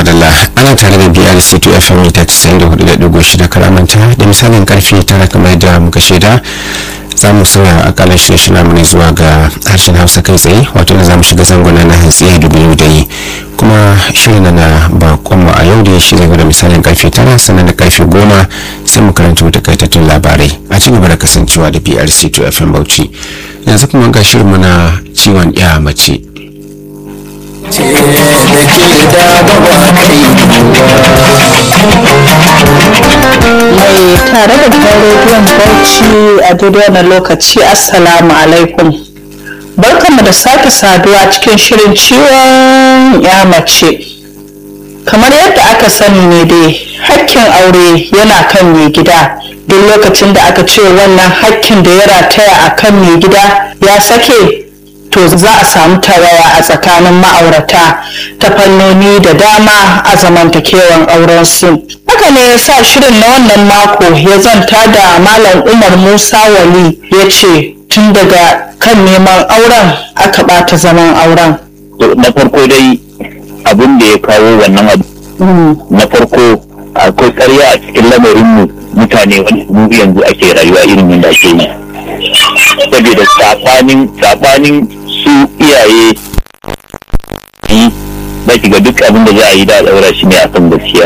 madalla ana tare da brc to fm mita 94.6 karamanta da misalin karfe tara kamar da muka shaida za mu sauya akalar shirye mu ne zuwa ga harshen hausa kai tsaye wato da za mu shiga zangona na hantsi a dubu da yi kuma shirin na bakonmu a yau da shi zai da misalin karfe tara sannan da karfe goma sai mu karanta takaitattun labarai a ci gaba da kasancewa da brc to fm bauchi yanzu kuma ga shirin na ciwon ya mace ce da ke da baba kai mai tare da gidan rediyon bauchi a daidai wannan lokaci assalamu alaikum barkanmu da sake saduwa cikin shirin ciwon ya mace kamar yadda aka sani ne dai hakkin aure yana kan mai gida duk lokacin da aka ce wannan hakkin da ya rataya a kan mai gida ya sake to za a samu tawaya a tsakanin ma'aurata ta fannoni da dama a zamantakewan aurensu haka ne ya sa shirin na wannan mako ya zanta da malam umar musa wali ya ce tun daga kan neman auren aka ɓata zaman auren na farko dai abin da ya kawo wannan abu na farko akwai karya a cikin lamarin mutane wani mu yanzu ake rayuwa irin yadda ake yi saboda sabanin sabanin su iyaye yi za ki ga duk abin da za a yi da daura shi ne akan gaskiya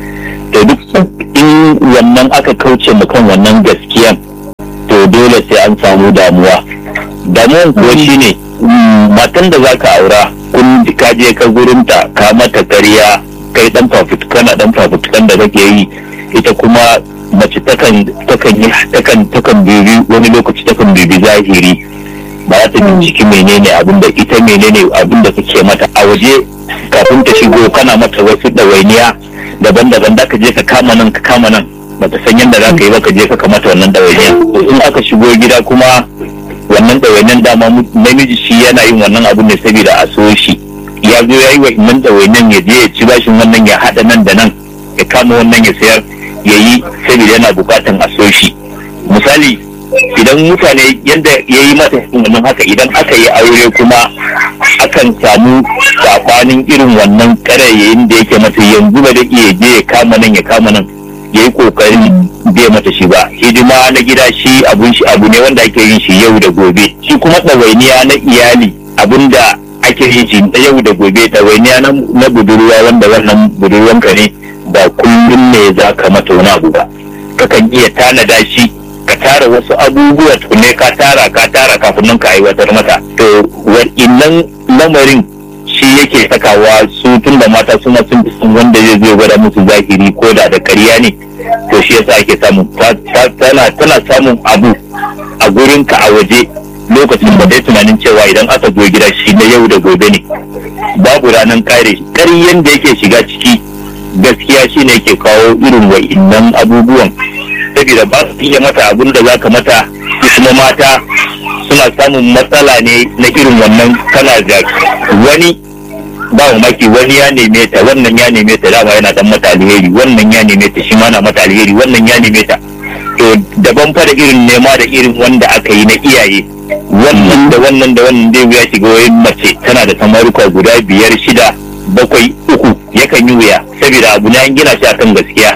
to duk in wannan aka kauce mu kan wannan gaskiyan to dole sai an samu damuwa damuwan kuwa shine matan da za ka aura kun ka je ka gurinta ka mata ƙarya kai dan fafutukan na dan fafutukan da kake yi ita kuma mace takan takan yi takan takan bibi wani lokaci takan bibi zahiri ba za ta binciki menene abin da ita menene abin da kake mata a waje kafin ta shigo kana mata wasu ɗawainiya daban-daban da ka je ka kama nan ka kama nan bata san yadda za ka yi ba ka je ka mata wannan ɗawainiya in aka shigo gida kuma wannan ɗawainiyan dama namiji shi yana yin wannan abin ne saboda a so shi ya zo ya yi wa wannan ɗawainiyan ya je ya ci bashin wannan ya haɗa nan da nan ya kama wannan ya sayar ya yi saboda yana bukatan a so shi misali idan mutane yadda ya yi mata wannan haka idan aka yi aure kuma akan samu sabanin irin wannan karayayin da yake mata yanzu ba da iya je ya kama nan ya kama nan ya yi kokarin bai mata shi ba hidima na gida shi abun shi abu ne wanda ake yin shi yau da gobe shi kuma ɗawainiya na iyali abun da ake yin shi na yau da gobe ɗawainiya na budurwa wanda wannan budurwanka ne ba kullum ne za ka mata wani abu ba kakan iya tanada shi ka tara wasu abubuwa tukunne ka tara ka tara kafin nan ka aiwatar mata to wa'innan lamarin shi yake sakawa su tun da mata suna sun fi sun wanda zai zai gwada musu zahiri ko da da ƙarya ne to shi yasa ake samun tana tana samun abu a gurin ka a waje lokacin da dai tunanin cewa idan aka zo gida shi na yau da gobe ne babu ranar kare ƙaryan da yake shiga ciki gaskiya shine yake kawo irin wa'innan abubuwan saboda ba su iya mata abin da zaka mata kuma mata suna samun matsala ne na irin wannan kana da wani ba maki wani ya neme ta wannan ya neme ta dama yana dan mata alheri wannan ya neme ta shi ma na mata alheri wannan ya neme ta to daban fa da irin nema da irin wanda aka yi na iyaye wannan da wannan da wannan zai wuya shiga wayin mace tana da samaruka guda biyar shida bakwai uku yakan yi wuya saboda abu na gina shi akan gaskiya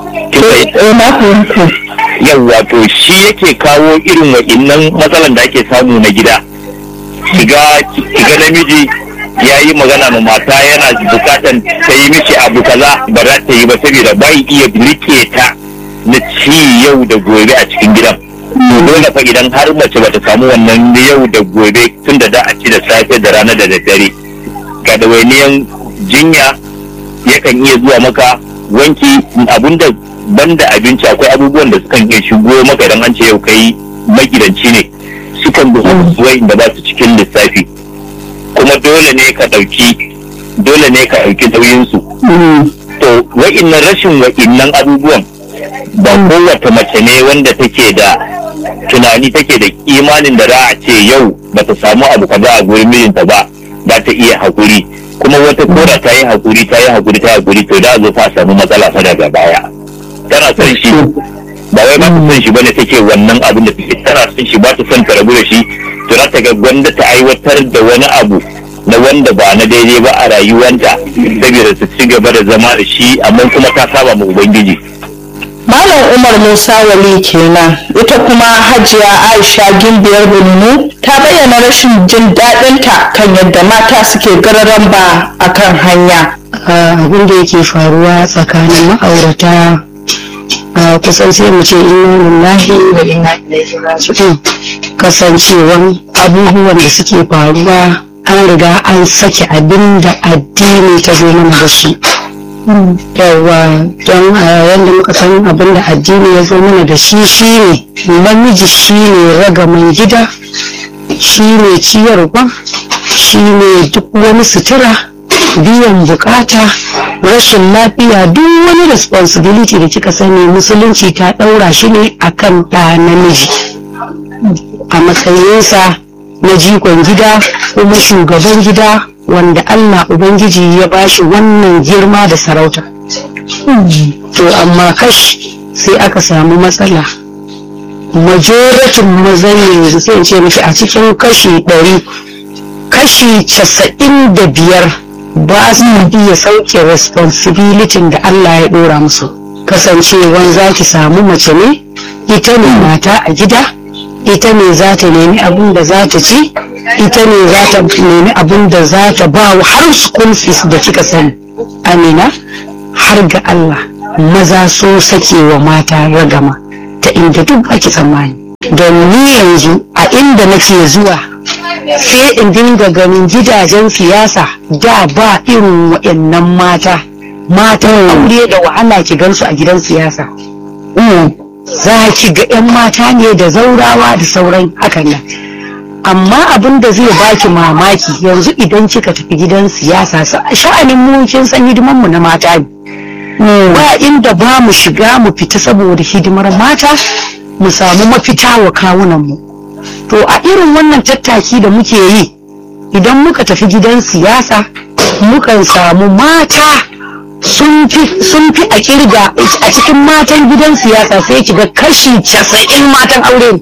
yawwa to shi yake kawo irin wa'innan matsalan da ake samu na gida shiga namiji ya yi magana ma mata yana bukatan ta yi mishi abu kaza ba za ta yi ba saboda bai iya rike ta na ci yau da gobe a cikin gidan dole fa idan har mace bata samu wannan yau da gobe tun da da a ci da safe da rana da daddare ga dawainiyan jinya yakan iya zuwa maka wanki abinda banda abinci akwai abubuwan da sukan iya shigo maka idan an ce yau kai magidanci ne sukan bi da ba su cikin lissafi kuma dole ne ka ɗauki dole ne ka ɗauki nauyinsu to wa'innan rashin wa'innan abubuwan ba kowace mace ne wanda take da tunani take da imanin da za a ce yau ba ta samu abu kaza a gurin mijinta ba za ta iya haƙuri kuma wata kora ta yi haƙuri ta yi haƙuri ta yi haƙuri to da zo ta samu matsala fa daga baya tana son shi ba wai ba ta son shi bane take wannan abin da take tana son shi ba ta son ta rabu da shi to za ta ga gwanda ta aiwatar da wani abu na wanda ba na daidai ba a rayuwanta saboda su ci gaba da zama da shi amma kuma ta saba ma ubangiji Malam Umar Musa Wali kenan ita kuma Hajiya Aisha Gimbiyar Bununu ta bayyana rashin jin daɗinta kan yadda mata suke gararan ba a kan hanya. abin da yake faruwa tsakanin ma'aurata a kusan sai mu ce inna lillahi wa inna ilaihi raji'un kasancewan abubuwan da suke faruwa an riga an sake abin da addini ta zo mana da shi yawa don yadda muka san abin da addini ya zo mana da shi shine namiji shine ragaman gida shine ciyarwa shine duk wani sutura biyan bukata rashin lafiya duk wani responsibility da kika sani musulunci ta ɗaura shi ne akan ɗa namiji a matsayinsa na jikon gida kuma shugaban gida wanda Allah Ubangiji ya bashi wannan girma da sarauta. To amma kash sai aka samu matsala. Majoratin mazan yanzu sai in ce miki a cikin kashi ɗari kashi casa'in da biyar ba su iya sauke responsibility da Allah ya ɗora musu. Kasancewan za ki samu mace ne, ita ne mata a gida, ita ne za ta nemi abin da za ta ci, ita ne za ta nemi abin da za ta ba wa har school fees da kika sani amina har ga Allah maza so sake wa mata ragama ta inda duk ake tsammani don ni yanzu a inda nake zuwa sai in dinga ganin gidajen siyasa da ba irin waɗannan mata matan aure da wahala ki gansu a gidan siyasa za ki ga 'yan mata ne da zaurawa da sauran hakan nan amma abin da zai baki mamaki yanzu idan kika tafi gidan siyasa sha'anin mu kin san hidiman mu na mata ne ba inda ba mu shiga mu fita saboda hidimar mata mu samu mafita wa kawunan mu to a irin wannan tattaki da muke yi idan muka tafi gidan siyasa mukan samu mata sun fi a kirga a cikin matan gidan siyasa sai kiga kashi casa'in matan aure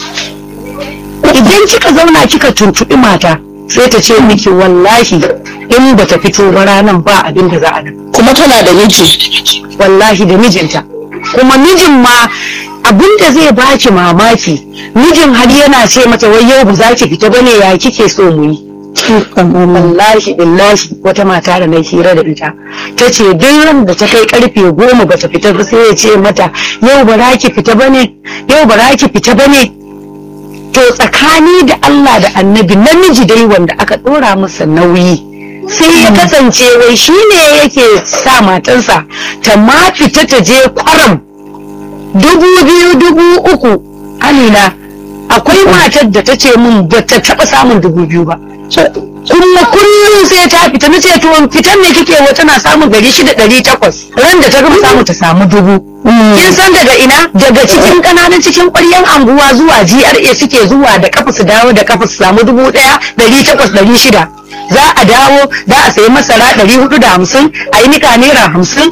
ne idan kika zauna kika tuntuɓi mata sai ta ce miki wallahi in ba ta fito ba ranan ba abin da za a nan Kuma tana da miji. wallahi da mijinta kuma mijin ma abin da zai baki mamaki mijin har yana ce mata wai yau ba za ki fita bane ya kike so mu yi wallahi billahi wata mata da na hira da ita ta ce duk ran da ta kai karfe goma ba ta fita ba sai ya ce mata yau ba za ki fita bane yau ba za ki fita bane to tsakani da Allah da annabi namiji dai wanda aka dora masa nauyi sai ya kasance wai shi ne yake sa matarsa ta ma fita ta je kwaram dubu biyu dubu uku amina akwai matar da ta ce min ba ta taɓa samun dubu biyu ba kuma kullum sai ta fita na ce to fitan ne kike wa tana samun gari shida ɗari takwas ran da ta gama samu ta samu dubu kin san daga ina daga cikin ƙananan cikin ƙwaryan anguwa zuwa GRA suke zuwa da kafa su dawo da kafa su samu dubu ɗaya ɗari takwas ɗari shida za a dawo za a sayi masara ɗari hudu da hamsin a yi nika naira hamsin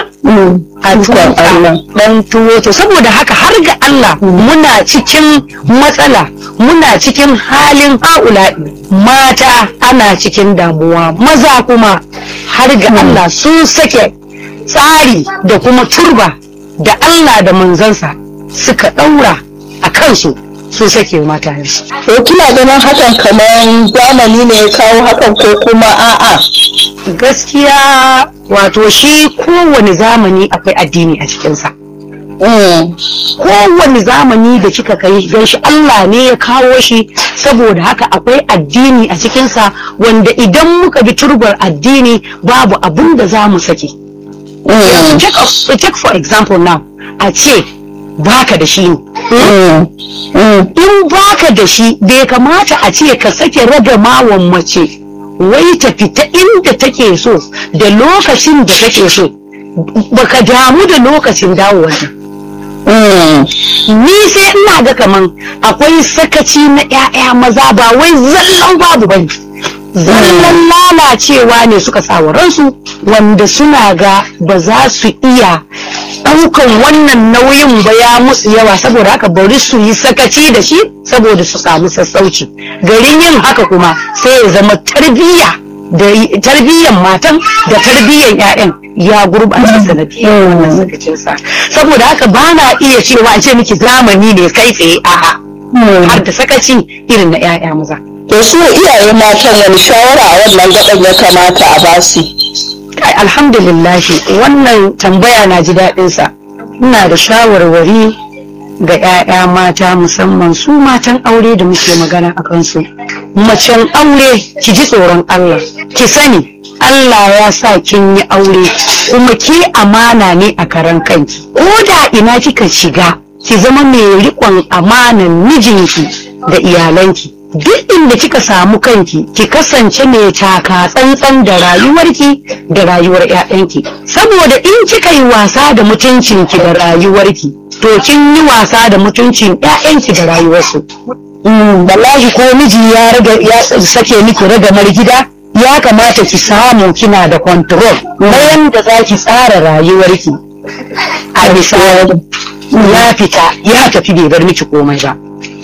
a tuwa dan tuwo to saboda haka har ga Allah muna cikin matsala muna cikin halin haula mata ana cikin damuwa maza kuma har ga Allah sun sake tsari da kuma turba da Allah da manzansa suka ɗaura a kansu sun sake matayensu. To kina ganin hakan kamar zamani ne ya kawo hakan ko kuma a'a. Gaskiya wato shi kowane zamani akwai addini a cikinsa. Kowane zamani da kika kai gan shi Allah ne ya kawo shi saboda haka akwai addini a cikinsa wanda idan muka bi turbar addini babu abun da za mu sake. Yanzu take, take for example now a ce baka da shi ne. In baka da shi bai kamata a ce ka sake ragamawan mace wai ta fita inda take so da lokacin da take so baka damu da lokacin dawowar ni sai ina ga kaman akwai sakaci na 'ya'ya maza ba wai zallan babu bane zallan lalacewa ne suka sa wa ransu wanda suna ga ba za su iya ɗaukan wannan nauyin ba ya musu yawa saboda haka bari su yi sakaci da shi saboda su samu sassauci garin yin haka kuma sai ya zama tarbiyya da tarbiyyan matan da tarbiyyan 'ya'yan ya gurɓace sanadiyar wannan sakacinsa saboda haka ba na iya cewa a ce miki zamani ne kai tsaye a'a har da sakaci irin na 'ya'ya maza to su iyaye matan wani shawara a wannan gaban ya kamata a basu Kai, alhamdulillah wannan tambaya na ji daɗinsa ina da shawarwari ga 'ya'ya mata musamman su matan aure da muke magana a kansu macen aure ki ji tsoron Allah ki sani Allah ya sa kin yi aure kuma ki amana ne a karan kanki ko da ina kika shiga ki zama mai riƙon amanan mijinki da iyalanki duk inda kika samu kanki ki kasance mai taka tsantsan da rayuwarki da rayuwar 'ya'yanki saboda in kika yi wasa da mutuncinki da rayuwarki to kin yi wasa da mutuncin 'ya'yanki da rayuwarsu Mm, wallahi ko miji ya raga ya sake miki ragamar gida ya kamata ki samu kina da control na yanda za ki tsara rayuwarki a bisa ya fita ya tafi bai bar miki komai ba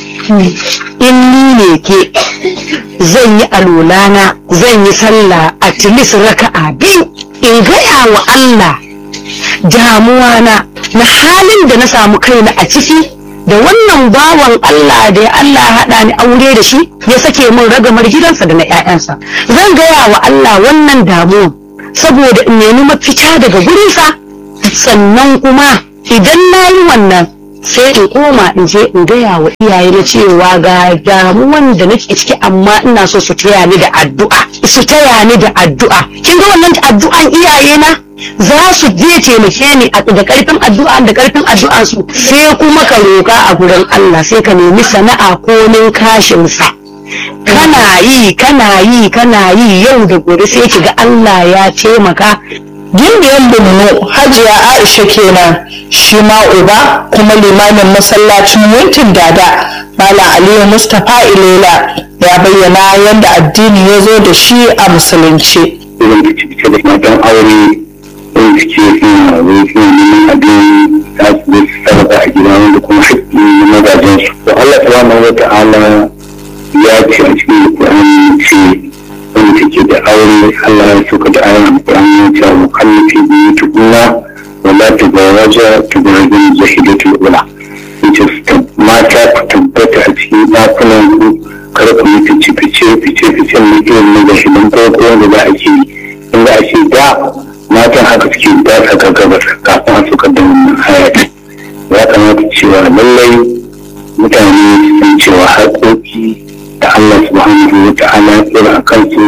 in ni ne ke zan yi alolana zan yi sallah a tilis raka'a biyu in gaya wa Allah damuwa na na halin da na samu kaina a ciki da wannan bawan Allah da ya Allah ya haɗa ni aure da shi ya sake min ragamar gidansa da na 'ya'yansa zan gaya wa Allah wannan damuwa saboda in nemi mafita daga gurinsa sannan kuma idan na yi wannan sai in koma in je in gaya wa iyaye na cewa ga damuwan da nake ciki amma ina so su taya ni da addu'a su taya ni da addu'a kin ga wannan addu'an iyaye na za su je taimake ni a- da karfin addu'a da karfin addu'a su sai kuma ka roka a gurin Allah sai ka nemi sana'a ko nin kashin sa kana yi kana yi kana yi yau da gobe sai ki ga Allah ya taimaka gimbiyar Borno Hajiya Aisha kenan shi ma uba kuma limamin masallacin Wuntin Dada Malam Aliyu Mustapha Ilela ya bayyana yadda addini ya zo da shi a musulunci. irin fice-fice da matan aure irin fice suna wai suna neman abin za su zo su sarrafa a gida wanda kuma haƙƙi na mazajen su to Allah subhanahu wa ta'ala ya ce a cikin Qur'ani ce wanda take da aure Allah ya soka da ayan Qur'ani ya ce wa kallafi bi tukunna wa la tabawaja tabarajin zahidatul ula yace su tab- mata ku tabbata a cikin ɗakunan ku kada ku yi fice-fice fice-fice na irin na gashidan farko wanda za a ke yi in za a ce da matan haka suke ba sa gaggabas kafin a suka da wannan hayati ya kamata cewa lallai mutane su san cewa haƙoƙi da Allah subhanahu wa ta'ala ya tsira a kansu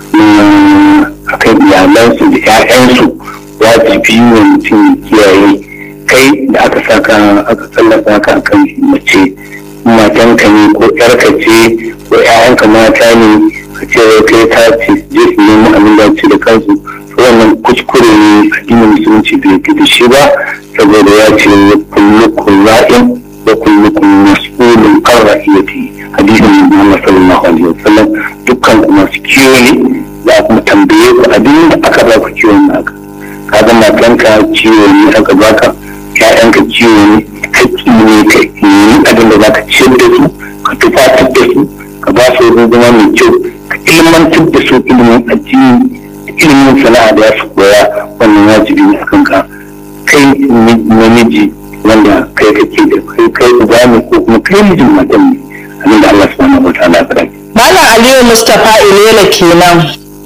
na akan iyalansu da 'ya'yansu wajibi ne mutum ya kiyaye kai da aka saka aka tallata ka akan mace matanka ne ko yarka ce ko ƴaƴanka mata ne ka ce wai kai ta ce je su nemi abin da ci da kansu to wannan kuskure ne addinin musulunci bai fi da shi ba saboda ya ce kullukum ra'in wa kullukum mas'ulun an ra'iyati hadisin manzo Allah sallallahu alaihi wasallam dukkan ku masu kiwo ne za a kuma tambaye ku abin da aka ba ku kiwon naka ka ga matanka ciwo ne aka baka ƴaƴanka ciwo ne haƙƙi ne ka yi abin da za ka ciyar da su ka tufatar da su ka ba su wurin zama mai kyau ka ilmantar da su ilimin addini da ilimin sana'a da ya su koya wannan wajibi ne akan ka kai namiji wanda kai kake da kai kai uba ne ko kuma kai mijin matan ne abin da Allah subhanahu wa ta'ala ya faɗa Malam Aliyu Mustapha Ilela kenan.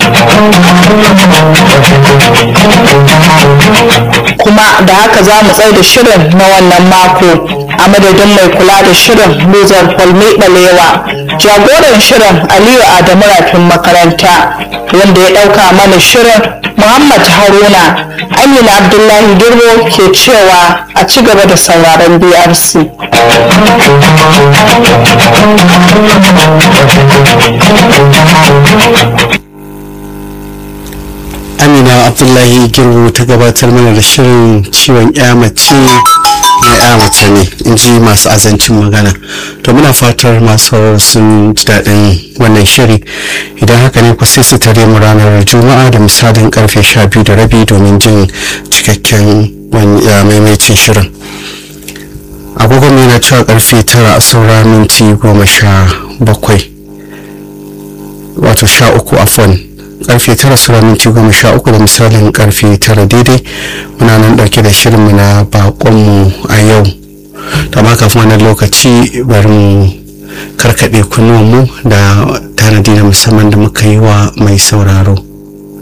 Kuma da haka za mu tsaye da shirin na wannan mako a madadin mai kula da shirin Luzar Falme Balewa. Jagoran shirin Aliyu Adamu Rafin makaranta wanda ya ɗauka mana shirin Muhammad Haruna Amina Abdullahi Girbo ke cewa a ci gaba da sauraron BRC. amina abdullahi girbu ta gabatar mana da shirin ciwon ya mace na ya mace ne in ji masu azancin magana to muna fatar masu sun ji daɗin wannan shiri idan haka ne ku sai su tare mu ranar juma'a da misalin karfe 12 da rabi domin jin cikakken maimaitin shirin agogon yana cewa karfe tara a saura minti goma sha bakwai wato sha uku afon karfe tara saura minti goma sha uku da misalin karfe tara daidai muna nan dauke da shirinmu na bakonmu a yau amma kafin wannan lokaci bari mu karkaɗe kunnuwanmu da tanadi na musamman da muka yi wa mai sauraro